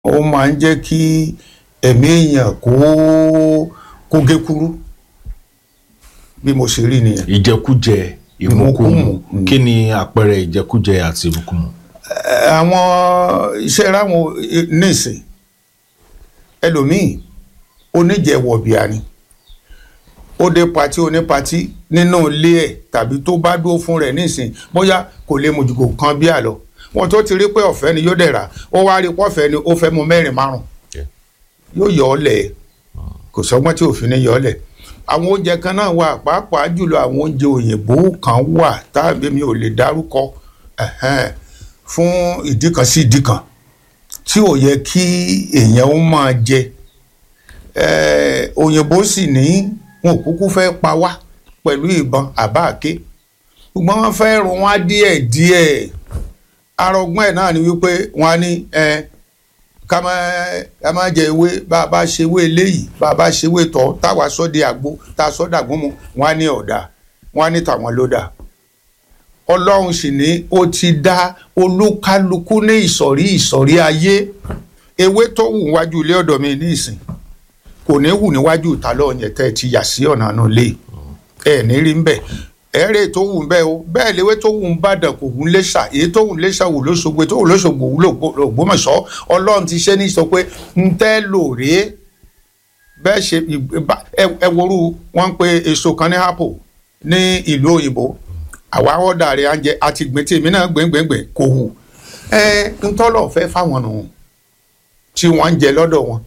ó máa ń jẹ́ kí ẹ̀mí èèyàn kó kó gé kúrú bí mo ṣe rí nìyẹn. ìjẹkújẹ ìmúkúmu Ìmúkúmu. kí ni àpẹẹrẹ ìjẹkújẹ àti ìmúkúmu. Ẹ, àwọn iṣẹ́ ráwọn nísìn ẹlòmíì oníjẹwọ̀bìà ni ó dé patí onípatí nínú ilé ẹ̀ tàbí tó bá dúró fún rẹ̀ nísìn bóyá kò lè mojú kò kan bí àlọ́ wọn tó ti rí pé ọ̀fẹ́ ni yóò dẹ̀ rà ó wá rí pọ́fẹ́ ni ó fẹ́ mu mẹ́rin márùn Yeah. yóò yọ ọ́ lẹ̀ kò sọ́gbọ́n tí òfin ní yọ ọ́ lẹ̀ àwọn oúnjẹ kan náà wà pàápàá jùlọ àwọn oúnjẹ òyìnbó kan wà táàbí mi ò lè dárúkọ ẹ̀hẹ́n, fún ìdí kan sí ìdí kan tí ò yẹ kí èèyàn ó máa jẹ Eh, òyìnbó sì ní wọn ò kúkú fẹ́ pa wá pẹ̀lú ìbọn àbá àké ṣùgbọ́n wọ́n fẹ́ rún wá díẹ̀ díẹ̀ arọgbọ́n ẹ̀ náà ni wípé wọ́n á ní ẹ ká má ká má jẹ ewé bá a bá ṣe ewé eléyìí bá a bá ṣe ewé tọ́ táwa sọ́ di àgbo tá a sọ́ dàgbọ́n mu wọ́n á ní ọ̀dà wọ́n á ní tàwọn ló dà ọlọ́run sì ní ó ti dá olúkálukú ní ìsọ̀rí ìsọ̀rí ayé ewé tó wù wájú ilé ọ̀dọ̀ mi ní ìsìn kò ní wù níwájú ìta lọ́ọ̀ yẹn tẹ́ ẹ ti yà sí ọ̀nà àánú lé ẹ ní rí ń bẹ̀ ẹ̀rẹ́ tó wù ń bẹ́ o bẹ́ẹ̀ léwé tó wù ń bàdàn kò wù ń léṣà èyí tó wù ń léṣà wù lóṣogbo tó wù lóṣogbo wù lògbómọ̀ṣọ́ ọlọ́run ti ṣe ní sọ pé ń tẹ́ lò rèé bẹ́ẹ̀ ṣe ìgbà- ẹ- ẹ worú wọn ń pe èso kan ní apple ní ìlú òyìnbó àwa ọ̀dà rẹ̀ à ń jẹ àti gbìn tí èmi náà gbẹ̀ngbẹ̀ngbẹ̀ kò wù ẹ ń tọ́lọ̀ fẹ́ fáwọn nù tí wọ́n ń jẹ lọ́dọ̀ wọn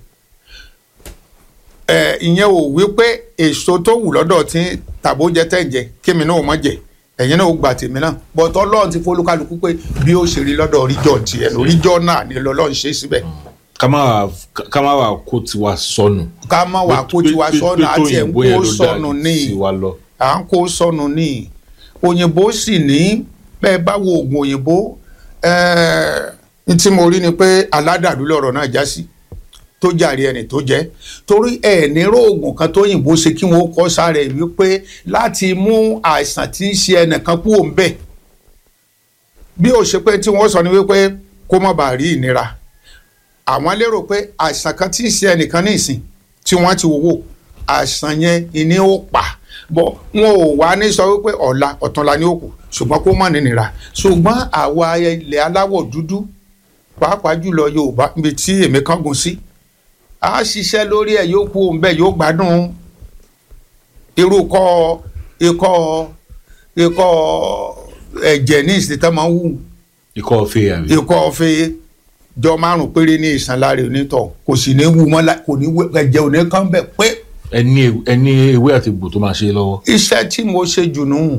ẹ ìyẹn ò wí pé èso tó wù lọ́dọ̀ tí tàbó jẹ tẹ̀ ń jẹ kémi náà ò mọ̀ jẹ ẹ̀yin náà ò gbà tèmi náà bọ̀tọ̀ ọlọ́run ti fọlúkálukú pé bí ó ṣe rí lọ́dọ̀ ríjọ́ tiẹ̀ lóríjọ́ náà ni lọ́lọ́run ṣe síbẹ̀ ká má wà ká má wà kó tiwa sọnù. ká má wà kó tiwa Pé- pé- sọnù pé tó àti ẹ̀ ń òyìnbó yẹn kó ló sọnù dáa ní sí wa lọ. à ń kó sọnù ní òyìnbó sì ní bẹ́ẹ̀ bá wo oògùn òyìnbó ẹ̀ẹ́ ní tí mo rí ni pé aládàlú lọ̀rọ̀ náà já sí tó jàre ẹni tó jẹ́ torí ẹ̀ nírò oògùn kan tó òyìnbó ṣe kí wọ́n kọ́ sára ẹ̀ wípé láti mú àìsàn tí ń ṣe ẹnìkan kúrò ń bẹ̀ bí ó ṣe pé tí wọ́n sọ ni wípé kó má bàa rí ìnira àwọn lérò pé àìsàn kan tí ń ṣe ẹnìkan ní ìsìn tí wọ́n ti wò wò àìsàn yẹn ìní ó pa bọ́ wọn ò wá ní sọ wípé ọ̀la ọ̀túnla ni ó kù ṣùgbọ́n kó má nínira ṣùgbọ́n àwa ilẹ̀ aláwọ̀ dúdú pàápàá jùlọ Yorùbá níbi tí èmi kángun sí a ṣiṣẹ́ lórí ẹ̀ yóò kú òun bẹ́ẹ̀ yóò gbádùn irú kọ́ ikọ́ ikọ́ ẹ̀jẹ̀ ní ìsìn tán máa ń wù ikọ́ ọ̀fẹ́ àbí. ikọ́ ọ̀fẹ́ jọ márùn péré ní ìsàn lára onítọ̀ kò sì ní wù mọ́ lá- kò ní wẹ- ẹ̀jẹ̀ ò ní kán bẹ̀ pé ẹni ẹni ewé àti egbò tó máa ṣe lọ́wọ́. iṣẹ́ tí mo ṣe jù nù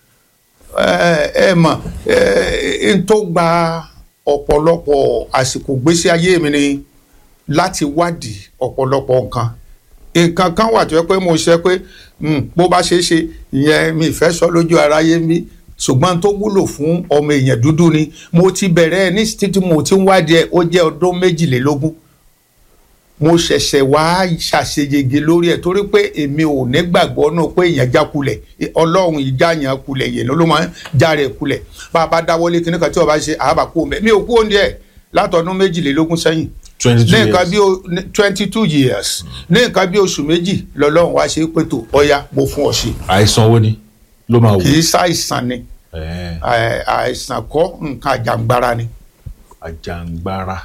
ẹ ẹ mọ̀ ẹ n tó gba ọ̀pọ̀lọpọ̀ àsìkò gbésí ayé mi ni láti wádìí ọ̀pọ̀lọpọ̀ nǹkan nǹkan kan wà tó yẹ pé mo ṣe pé hmm, bó bá ṣe é ṣe ìyẹn mi ìfẹ́ sọ lójú aráyé mi ṣùgbọ́n tó wúlò fún ọmọ èèyàn dúdú ni mo ti bẹ̀rẹ̀ ní títí mo ti ń wádìí ẹ̀ ó jẹ́ ọdún méjìlélógún mo ṣẹ̀ṣẹ̀ wá ṣàṣeyege lórí ẹ̀ torí pé èmi ò ní gbàgbọ́ náà pé èèyàn já kulẹ̀ ọlọ́run ìjà yàn kulẹ̀ yẹn ló máa ń já rẹ̀ kulẹ̀ bá a bá dáwọ́lé kíní kan tí wọ́n bá ṣe àbá kó mẹ́ mi ò kú òǹdí ẹ̀ látọdún méjìlélógún sẹ́yìn twenty two ní nǹkan years. bí o twenty two years ní nǹkan bí oṣù méjì lọ́lọ́run wá ṣe pé tó ọya mo fún ọ ṣe àìsàn wo ni ló máa wò. kì í ṣàìsàn ni Ẹ̀ẹ́, ẹ̀, àìsàn kọ́ nǹkan àjàngbara ni àjàngbara.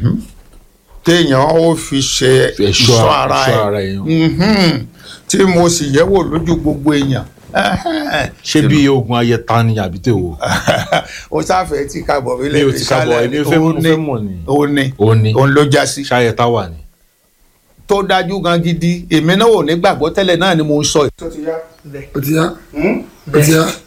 téèyàn ó fi ṣe Ẹ̀ṣọ́ ìṣọ́ ara ẹ̀ṣọ́ ẹ̀ ara èèyàn. Mhm. tí mo sì yẹ̀wò lójú gbogbo èèyàn Ẹhẹ́n. ṣé bí oògùn ayẹta ni àbí tè wò. o sáfẹ́ tí kábọ̀ mi mi ò ti kábọ̀ èmi fẹ́ mo fẹ́ mọ̀ ni. ó ní ó ní òun ló já sí ṣáyẹta wà ní. tó dájú gan gidi èmi náà ò ní gbàgbọ́ tẹ́lẹ̀ náà ni mo ń sọ. ó ti yá ó ti yá